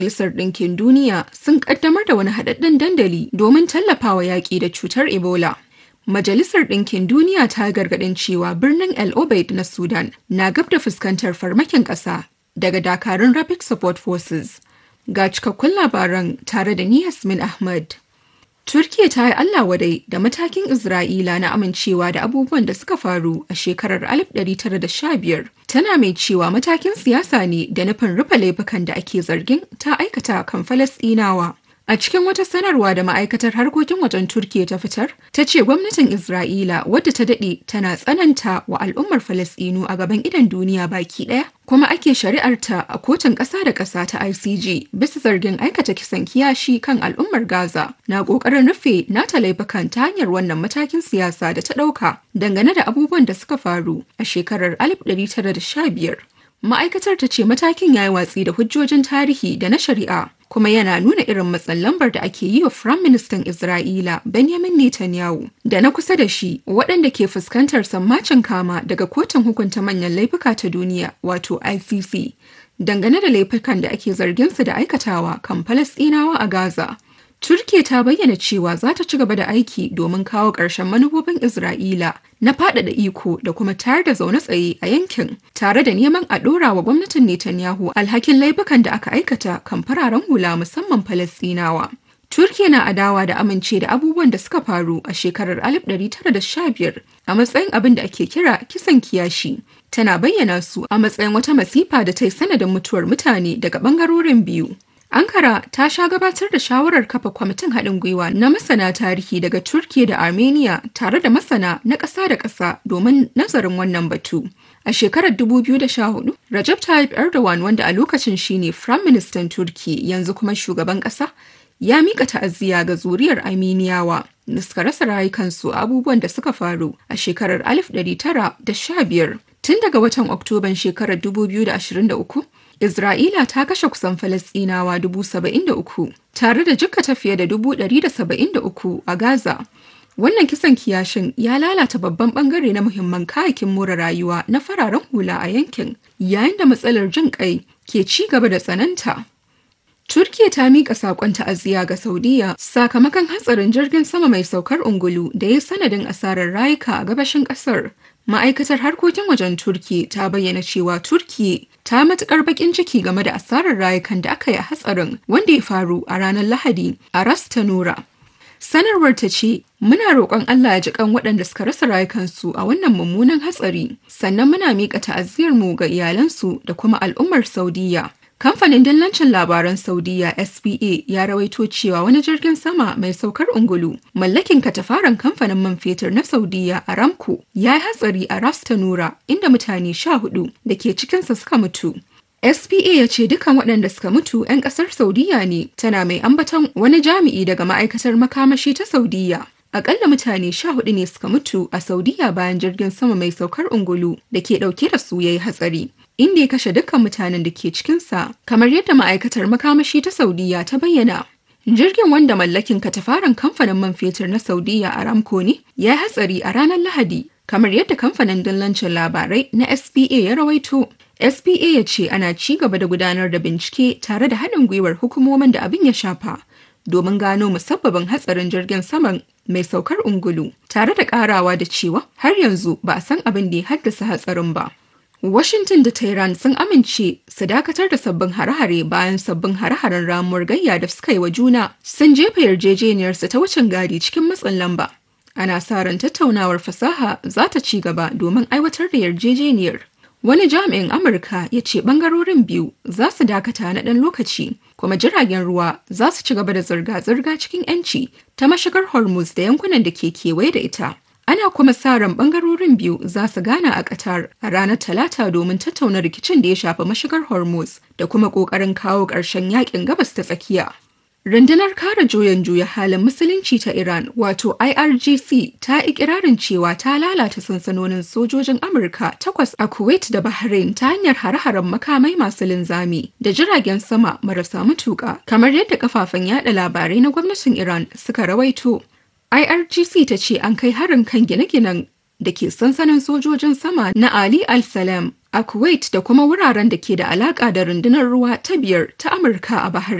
Majalisar Ɗinkin Duniya sun ƙaddamar da wani haɗaɗɗen dandali domin tallafawa yaƙi da cutar Ebola. Majalisar Ɗinkin Duniya ta gargaɗin cewa birnin El Obeid na Sudan na gab da fuskantar farmakin ƙasa daga dakarun Rapid Support Forces. Ga cikakkun labaran tare da ni Yasmin Ahmad. Turkiya ta yi Allah wadai da matakin Isra'ila na amincewa da abubuwan da suka faru a shekarar 1915 tana mai cewa matakin siyasa ne da nufin rufe laifukan da ake zargin ta aikata kan Falasɗinawa. A cikin wata sanarwa da ma'aikatar harkokin wajen Turkiya ta fitar, ta ce gwamnatin Isra'ila wadda ta daɗe tana tsananta wa al'ummar Falasɗinu a gaban idon duniya baki ɗaya, kuma ake shari'arta a kotun ƙasa da ƙasa ta ICJ bisa zargin aikata kisan kiyashi kan al'ummar Gaza na ƙoƙarin rufe nata laifukan ta hanyar wannan matakin siyasa da ta ɗauka dangane da abubuwan da suka faru a shekarar 1915. Ma'aikatar ta ce matakin ya yi watsi da hujjojin tarihi da na shari'a kuma yana nuna irin matsin lambar da ake yi wa Firaministan Isra'ila Benjamin Netanyahu da na kusa da shi waɗanda ke fuskantar sammacin kama daga kotun hukunta manyan laifuka ta duniya wato ICC dangane da laifukan da ake zargin su da aikatawa kan Falasɗinawa a Gaza. Turkiya ta bayyana cewa za ta ci gaba da aiki domin kawo ƙarshen manufofin Isra'ila na faɗaɗa iko da kuma tayar da zaune tsaye a yankin tare da neman a ɗora wa gwamnatin Netanyahu alhakin laifukan da aka aikata kan fararen hula musamman Falasɗinawa. Turkiya na adawa da amince da abubuwan da suka faru a shekarar 1915 a matsayin abin da ake kira kisan kiyashi. Tana bayyana su a matsayin wata masifa da ta yi sanadin mutuwar mutane daga ɓangarorin biyu. Ankara ta sha gabatar da shawarar kafa kwamitin haɗin gwiwa na masana tarihi daga Turkiya da Armenia tare da masana na ƙasa da ƙasa domin nazarin wannan batu. A shekarar 2014, Recep Tayyip Erdogan wanda a lokacin shine Firayim Ministan Turki yanzu kuma shugaban ƙasa, ya mika ta'aziyya ga zuriyar Armeniyawa da suka rasa rayukansu a abubuwan da suka faru a shekarar 1915. Tun daga watan Oktoban shekarar 2023, Isra'ila ta kashe kusan Falasɗinawa dubu saba'in da uku tare da jikkata fiye da dubu ɗari da saba'in da uku a Gaza. Wannan kisan kiyashin ya lalata babban bangare na muhimman kayakin more rayuwa na fararen hula a yankin, yayin da matsalar jin kai ke ci gaba da tsananta. Turkiya ta miƙa saƙon ta'aziyya ga Saudiya sakamakon hatsarin jirgin sama mai saukar ungulu da ya sanadin asarar rayuka a gabashin ƙasar. Ma'aikatar harkokin wajen Turki ta bayyana cewa Turki ta matukar bakin ciki game da asarar rayukan da aka yi a hatsarin wanda ya faru a ranar Lahadi a Ras Tanura. Sanarwar ta ce, Muna roƙon Allah ya ji kan waɗanda suka rasa rayukansu a wannan mummunan hatsari, sannan muna miƙa ta'aziyarmu ga iyalansu da kuma al'ummar Saudiya. Kamfanin dillancin labaran Saudiya SPA ya rawaito cewa wani jirgin sama mai saukar ungulu mallakin katafaren kamfanin man fetur na Saudiya Aramco ya yi hatsari a Ras Tanura inda mutane sha hudu da ke cikinsa suka mutu. SPA ya ce dukan waɗanda suka mutu 'yan ƙasar Saudiya ne tana mai ambaton wani jami'i daga ma'aikatar makamashi ta Saudiya. Akalla mutane sha hudu ne suka mutu a Saudiya bayan jirgin sama mai saukar ungulu da ke ɗauke da su ya yi hatsari. inda ya kashe dukkan mutanen da ke cikinsa kamar yadda ma'aikatar makamashi ta saudiya ta bayyana jirgin wanda mallakin katafaren kamfanin man fetur na saudiya aramco ne ya hatsari a ranar lahadi kamar yadda kamfanin dillancin labarai na spa ya rawaito spa ya ce ana ci gaba da gudanar da bincike tare da haɗin gwiwar hukumomin da abin ya shafa domin gano musabbabin hatsarin jirgin saman mai saukar ungulu tare da karawa da cewa har yanzu ba a san abin da ya haddasa hatsarin ba Washington da Tehran sun amince su dakatar da sabbin hare-hare bayan sabbin hare-haren ramuwar gayya da suka yi wa juna sun jefa yarjejeniyarsu ta wucin gadi cikin matsin lamba. Ana sa ran tattaunawar fasaha za ta ci gaba domin aiwatar da yarjejeniyar. Wani jami'in Amurka ya ce bangarorin biyu za su dakata na ɗan lokaci, kuma jiragen ruwa za su ci gaba da zirga-zirga cikin 'yanci ta mashigar Hormuz da yankunan da ke kewaye da ita. Ana kuma sa ran bangarorin biyu za su gana a Qatar a ranar Talata domin tattauna rikicin da ya shafi mashigar Hormuz da kuma ƙoƙarin kawo ƙarshen yakin gabas ta tsakiya. Rundunar kare juyan juya halin musulunci ta Iran wato IRGC ta ikirarin cewa ta lalata sansanonin sojojin Amurka takwas a Kuwait da Bahrain ta hanyar hare-haren makamai masu linzami da jiragen sama marasa matuƙa kamar yadda kafafen yada labarai na gwamnatin Iran suka rawaito. IRGC ta ce an kai harin kan gine-ginen da ke sansanin sojojin sama na Ali Al-Salam a Kuwait da kuma wuraren da ke da alaƙa da rundunar ruwa ta biyar ta Amurka a Bahrain.